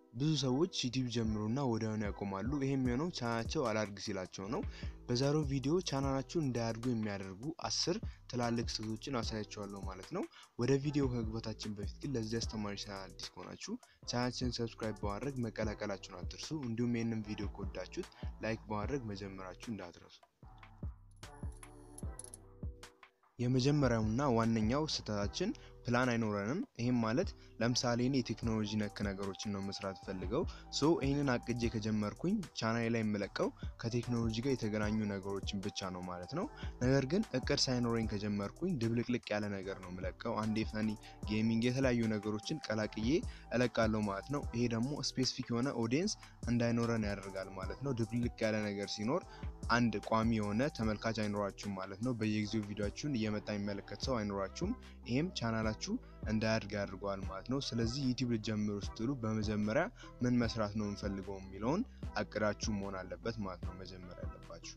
ብዙ ሰዎች ዩቲዩብ ጀምሩና ወዲያውኑ ያቆማሉ። ይሄም የሆነው ቻናላቸው አላድግ ሲላቸው ነው። በዛሬው ቪዲዮ ቻናላችሁን እንዳያድጉ የሚያደርጉ አስር ትላልቅ ስህተቶችን አሳያቸዋለሁ ማለት ነው። ወደ ቪዲዮ ከግባታችን በፊት ግን ለዚህ አስተማሪ ቻናል አዲስ ከሆናችሁ ቻናላችንን ሰብስክራይብ በማድረግ መቀላቀላችሁን አትርሱ። እንዲሁም ይህንን ቪዲዮ ከወዳችሁት ላይክ በማድረግ መጀመራችሁ እንዳትረሱ። የመጀመሪያውና ዋነኛው ስህተታችን ፕላን አይኖረንም። ይህም ማለት ለምሳሌ እኔ የቴክኖሎጂ ነክ ነገሮችን ነው መስራት ፈልገው ሶ ይህንን አቅጄ ከጀመርኩኝ ቻናሌ ላይ የምለቀው ከቴክኖሎጂ ጋር የተገናኙ ነገሮችን ብቻ ነው ማለት ነው። ነገር ግን እቅድ ሳይኖረኝ ከጀመርኩኝ ድብልቅልቅ ያለ ነገር ነው የምለቀው። አንዴ ፈኒ፣ ጌሚንግ፣ የተለያዩ ነገሮችን ቀላቅዬ እለቃለሁ ማለት ነው። ይሄ ደግሞ ስፔሲፊክ የሆነ ኦዲየንስ እንዳይኖረን ያደርጋል ማለት ነው። ድብልቅ ያለ ነገር ሲኖር አንድ ቋሚ የሆነ ተመልካች አይኖራችሁም ማለት ነው። በየጊዜው ቪዲዮችሁን እየመጣ የሚመለከት ሰው አይኖራችሁም። ይሄም ቻናላችሁ እንዳያድግ ያድርገዋል ማለት ነው። ስለዚህ ዩቲዩብ ልጀምሩ ስትሉ በመጀመሪያ ምን መስራት ነው የምፈልገው የሚለውን አቅዳችሁ መሆን አለበት ማለት ነው መጀመሪያ ያለባችሁ።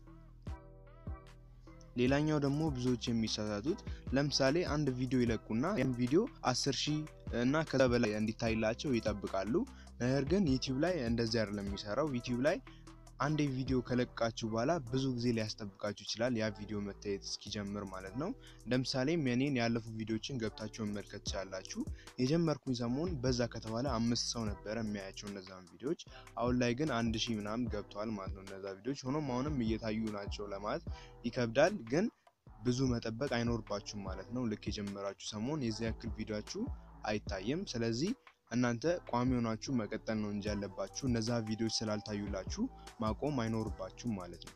ሌላኛው ደግሞ ብዙዎች የሚሳሳቱት ለምሳሌ አንድ ቪዲዮ ይለቁና ያን ቪዲዮ አስር ሺህ እና ከዛ በላይ እንዲታይላቸው ይጠብቃሉ። ነገር ግን ዩቲዩብ ላይ እንደዚህ አይደለም የሚሰራው። ዩቲዩብ ላይ አንድ ቪዲዮ ከለቃችሁ በኋላ ብዙ ጊዜ ሊያስጠብቃችሁ ይችላል፣ ያ ቪዲዮ መታየት እስኪጀምር ማለት ነው። ለምሳሌም የኔን ያለፉ ቪዲዮችን ገብታችሁ መመልከት ትችላላችሁ። የጀመርኩኝ ሰሞን በዛ ከተባለ አምስት ሰው ነበረ የሚያያቸው እነዛን ቪዲዮዎች። አሁን ላይ ግን አንድ ሺህ ምናምን ገብተዋል ማለት ነው እነዛ ቪዲዮዎች። ሆኖም አሁንም እየታዩ ናቸው ለማለት ይከብዳል፣ ግን ብዙ መጠበቅ አይኖርባችሁም ማለት ነው። ልክ የጀመራችሁ ሰሞን የዚህ ያክል ቪዲዮችሁ አይታይም። ስለዚህ እናንተ ቋሚ ሆናችሁ መቀጠል ነው እንጂ ያለባችሁ እነዛ ቪዲዮዎች ስላልታዩላችሁ ማቆም አይኖርባችሁም ማለት ነው።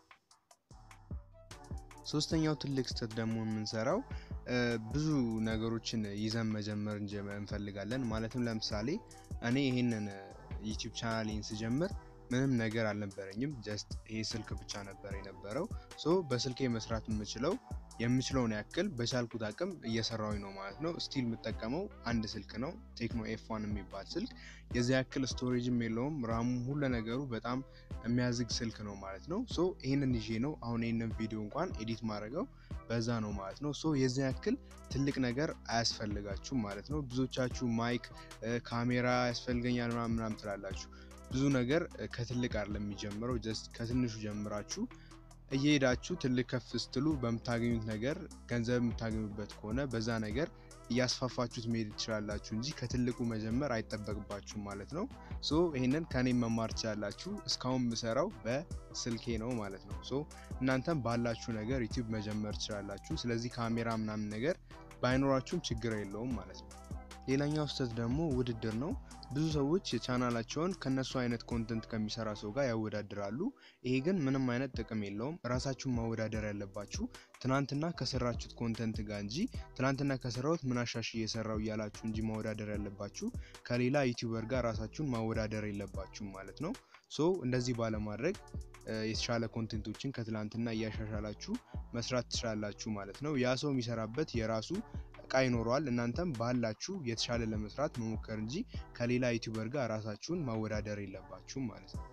ሶስተኛው ትልቅ ስህተት ደግሞ የምንሰራው ብዙ ነገሮችን ይዘን መጀመር እንፈልጋለን። ማለትም ለምሳሌ እኔ ይሄንን ዩቲዩብ ቻናሌን ስጀምር ምንም ነገር አልነበረኝም። ጀስት ይሄ ስልክ ብቻ ነበር የነበረው። ሶ በስልኬ መስራት የምችለው የምችለውን ያክል በቻልኩት አቅም እየሰራሁኝ ነው ማለት ነው። ስቲል የምጠቀመው አንድ ስልክ ነው፣ ቴክኖ ኤፍ1 የሚባል ስልክ። የዚ ያክል ስቶሬጅም የለውም፣ ራሙ ሁሉ ነገሩ በጣም የሚያዝግ ስልክ ነው ማለት ነው። ሶ ይህንን ይዤ ነው አሁን ይህንን ቪዲዮ እንኳን ኤዲት ማድረገው በዛ ነው ማለት ነው። ሶ የዚህ ያክል ትልቅ ነገር አያስፈልጋችሁም ማለት ነው። ብዙዎቻችሁ ማይክ፣ ካሜራ ያስፈልገኛል ምናምን ምናምን ትላላችሁ። ብዙ ነገር ከትልቅ አይደለም የሚጀምረው። ጀስት ከትንሹ ጀምራችሁ እየሄዳችሁ ትልቅ ከፍ ስትሉ በምታገኙት ነገር ገንዘብ የምታገኙበት ከሆነ በዛ ነገር እያስፋፋችሁት መሄድ ትችላላችሁ እንጂ ከትልቁ መጀመር አይጠበቅባችሁም ማለት ነው። ሶ ይህንን ከኔ መማር ትችላላችሁ። እስካሁን የምሰራው በስልኬ ነው ማለት ነው። ሶ እናንተም ባላችሁ ነገር ዩቲዩብ መጀመር ትችላላችሁ። ስለዚህ ካሜራ ምናምን ነገር ባይኖራችሁም ችግር የለውም ማለት ነው። ሌላኛው ስህተት ደግሞ ውድድር ነው። ብዙ ሰዎች ቻናላቸውን ከነሱ አይነት ኮንተንት ከሚሰራ ሰው ጋር ያወዳድራሉ። ይሄ ግን ምንም አይነት ጥቅም የለውም። ራሳችሁን ማወዳደር ያለባችሁ ትናንትና ከሰራችሁት ኮንተንት ጋር እንጂ ትናንትና ከሰራሁት ምን አሻሽ እየሰራው እያላችሁ እንጂ ማወዳደር ያለባችሁ ከሌላ ዩቲዩበር ጋር ራሳችሁን ማወዳደር የለባችሁም ማለት ነው። ሶ እንደዚህ ባለማድረግ የተሻለ ኮንቴንቶችን ከትላንትና እያሻሻላችሁ መስራት ትችላላችሁ ማለት ነው። ያ ሰው የሚሰራበት የራሱ እቃ ይኖረዋል። እናንተም ባላችሁ የተሻለ ለመስራት መሞከር እንጂ ከሌላ ዩቲዩበር ጋር ራሳችሁን ማወዳደር የለባችሁም ማለት ነው።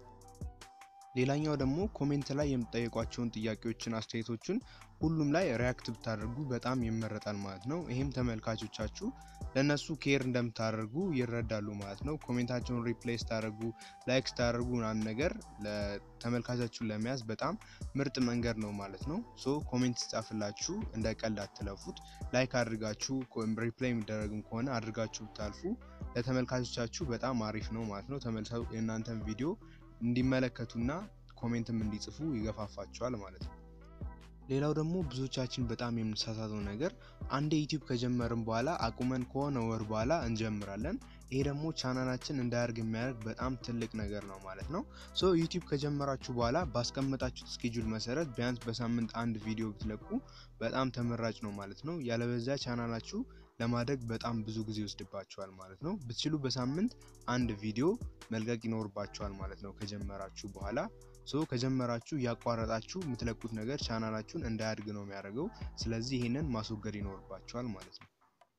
ሌላኛው ደግሞ ኮሜንት ላይ የምትጠይቋቸውን ጥያቄዎችን፣ አስተያየቶችን ሁሉም ላይ ሪያክት ብታደርጉ በጣም ይመረጣል ማለት ነው። ይህም ተመልካቾቻችሁ ለእነሱ ኬር እንደምታደርጉ ይረዳሉ ማለት ነው። ኮሜንታቸውን ሪፕሌይ ስታደርጉ፣ ላይክ ስታደርጉ ምናምን ነገር ተመልካቻችሁን ለመያዝ በጣም ምርጥ መንገድ ነው ማለት ነው። ሶ ኮሜንት ስጻፍላችሁ እንደ ቀልድ አትለፉት። ላይክ አድርጋችሁ ሪፕሌይ የሚደረግም ከሆነ አድርጋችሁ ብታልፉ ለተመልካቾቻችሁ በጣም አሪፍ ነው ማለት ነው። ተመልሰው የእናንተን ቪዲዮ እንዲመለከቱና ኮሜንትም እንዲጽፉ ይገፋፋቸዋል ማለት ነው። ሌላው ደግሞ ብዙዎቻችን በጣም የምንሳሳተው ነገር አንዴ ዩቲዩብ ከጀመርን በኋላ አቁመን ከሆነ ወር በኋላ እንጀምራለን። ይሄ ደግሞ ቻናላችን እንዳያድግ የሚያደርግ በጣም ትልቅ ነገር ነው ማለት ነው። ሶ ዩቲዩብ ከጀመራችሁ በኋላ ባስቀመጣችሁት ስኬጁል መሰረት ቢያንስ በሳምንት አንድ ቪዲዮ ብትለቁ በጣም ተመራጭ ነው ማለት ነው። ያለበዚያ ቻናላችሁ ለማደግ በጣም ብዙ ጊዜ ይወስድባቸዋል ማለት ነው። ብትችሉ በሳምንት አንድ ቪዲዮ መልቀቅ ይኖርባቸዋል ማለት ነው ከጀመራችሁ በኋላ ሶ ከጀመራችሁ ያቋረጣችሁ የምትለቁት ነገር ቻናላችሁን እንዳያድግ ነው የሚያደርገው። ስለዚህ ይህንን ማስወገድ ይኖርባቸዋል ማለት ነው።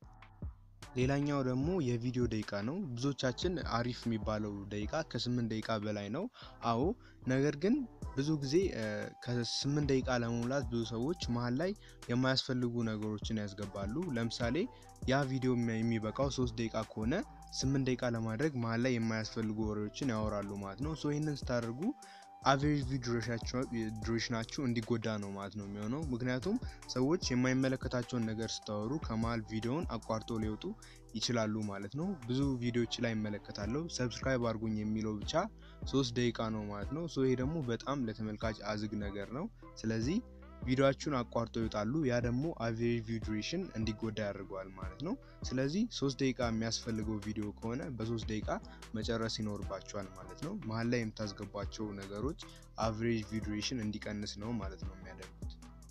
ሌላኛው ደግሞ የቪዲዮ ደቂቃ ነው። ብዙዎቻችን አሪፍ የሚባለው ደቂቃ ከስምንት ደቂቃ በላይ ነው። አዎ፣ ነገር ግን ብዙ ጊዜ ከስምንት ደቂቃ ለመሙላት ብዙ ሰዎች መሀል ላይ የማያስፈልጉ ነገሮችን ያስገባሉ። ለምሳሌ ያ ቪዲዮ የሚበቃው ሶስት ደቂቃ ከሆነ ስምንት ደቂቃ ለማድረግ መሀል ላይ የማያስፈልጉ ወሬዎችን ያወራሉ ማለት ነው። ሶ ይህንን ስታደርጉ አቨሬጅ ቪው ዱሬሽናችሁ እንዲጎዳ ነው ማለት ነው የሚሆነው። ምክንያቱም ሰዎች የማይመለከታቸውን ነገር ስታወሩ ከመሀል ቪዲዮውን አቋርጦ ሊወጡ ይችላሉ ማለት ነው። ብዙ ቪዲዮዎች ላይ ይመለከታለሁ። ሰብስክራይብ አድርጉኝ የሚለው ብቻ ሶስት ደቂቃ ነው ማለት ነው። ሶ ይሄ ደግሞ በጣም ለተመልካች አዝግ ነገር ነው። ስለዚህ ቪዲዮችሁን አቋርጦ ይወጣሉ። ያ ደግሞ አቨሬጅ ቪው ዱሬሽን እንዲጎዳ ያደርገዋል ማለት ነው። ስለዚህ ሶስት ደቂቃ የሚያስፈልገው ቪዲዮ ከሆነ በሶስት ደቂቃ መጨረስ ይኖርባቸዋል ማለት ነው። መሀል ላይ የምታስገቧቸው ነገሮች አቨሬጅ ቪው ዱሬሽን እንዲቀንስ ነው ማለት ነው የሚያደርጉት።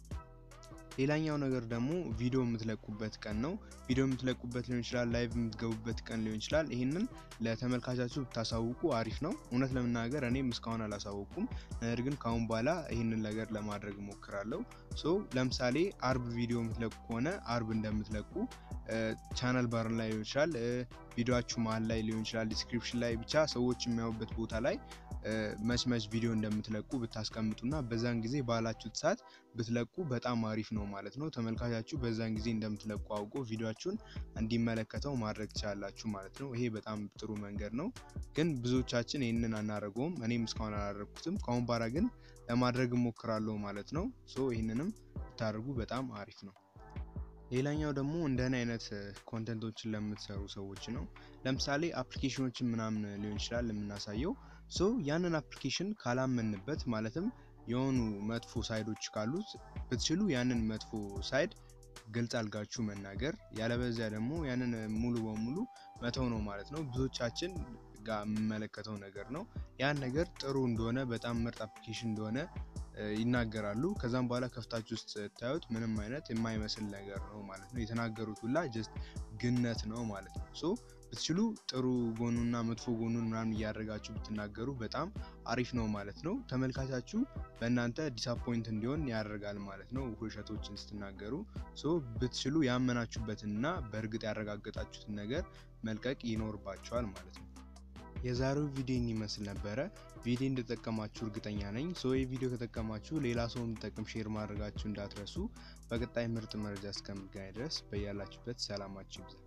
ሌላኛው ነገር ደግሞ ቪዲዮ የምትለቁበት ቀን ነው። ቪዲዮ የምትለቁበት ሊሆን ይችላል፣ ላይቭ የምትገቡበት ቀን ሊሆን ይችላል። ይህንን ለተመልካቻችሁ ብታሳውቁ አሪፍ ነው። እውነት ለመናገር እኔም እስካሁን አላሳወቁም። ነገር ግን ካሁን በኋላ ይህንን ነገር ለማድረግ እሞክራለሁ። ሶ ለምሳሌ አርብ ቪዲዮ የምትለቁ ከሆነ አርብ እንደምትለቁ ቻናል ባር ላይ ሊሆን ይችላል፣ ቪዲዮችሁ መሀል ላይ ሊሆን ይችላል፣ ዲስክሪፕሽን ላይ ብቻ ሰዎች የሚያዩበት ቦታ ላይ መች መች ቪዲዮ እንደምትለቁ ብታስቀምጡና በዛን ጊዜ ባላችሁት ሰዓት ብትለቁ በጣም አሪፍ ነው ማለት ነው። ተመልካቻችሁ በዛን ጊዜ እንደምትለቁ አውቆ ቪዲዮችሁን እንዲመለከተው ማድረግ ትችላላችሁ ማለት ነው። ይሄ በጣም ጥሩ መንገድ ነው፣ ግን ብዙዎቻችን ይህንን አናደርገውም። እኔም እስካሁን አላደረግኩትም። ከአሁን በኋላ ግን ለማድረግ እሞክራለሁ ማለት ነው። ሶ ይህንንም ብታደርጉ በጣም አሪፍ ነው። ሌላኛው ደግሞ እንደኔ አይነት ኮንተንቶችን ለምትሰሩ ሰዎች ነው። ለምሳሌ አፕሊኬሽኖችን ምናምን ሊሆን ይችላል የምናሳየው ሶ ያንን አፕሊኬሽን ካላመንበት ማለትም የሆኑ መጥፎ ሳይዶች ካሉት ብትችሉ ያንን መጥፎ ሳይድ ግልጽ አልጋችሁ መናገር፣ ያለበዚያ ደግሞ ያንን ሙሉ በሙሉ መተው ነው ማለት ነው። ብዙዎቻችን ጋር የምመለከተው ነገር ነው። ያን ነገር ጥሩ እንደሆነ በጣም ምርጥ አፕሊኬሽን እንደሆነ ይናገራሉ። ከዛም በኋላ ከፍታችሁ ውስጥ ስታዩት ምንም አይነት የማይመስል ነገር ነው ማለት ነው። የተናገሩት ሁላ ጀስት ግነት ነው ማለት ነው። ሶ ብትችሉ ጥሩ ጎኑና መጥፎ ጎኑን ምናምን እያደረጋችሁ ብትናገሩ በጣም አሪፍ ነው ማለት ነው። ተመልካቻችሁ በእናንተ ዲስአፖይንት እንዲሆን ያደርጋል ማለት ነው። ውሸቶችን ስትናገሩ ሶ ብትችሉ ያመናችሁበትንና በእርግጥ ያረጋገጣችሁትን ነገር መልቀቅ ይኖርባቸዋል ማለት ነው። የዛሬው ቪዲዮ ይመስል ነበረ። ቪዲዮ እንደጠቀማችሁ እርግጠኛ ነኝ። ሶ ይህ ቪዲዮ ከጠቀማችሁ ሌላ ሰው እንዲጠቅም ሼር ማድረጋችሁ እንዳትረሱ። በቀጣይ ምርጥ መረጃ እስከምገናኝ ድረስ በያላችሁበት ሰላማችሁ ይብዛ።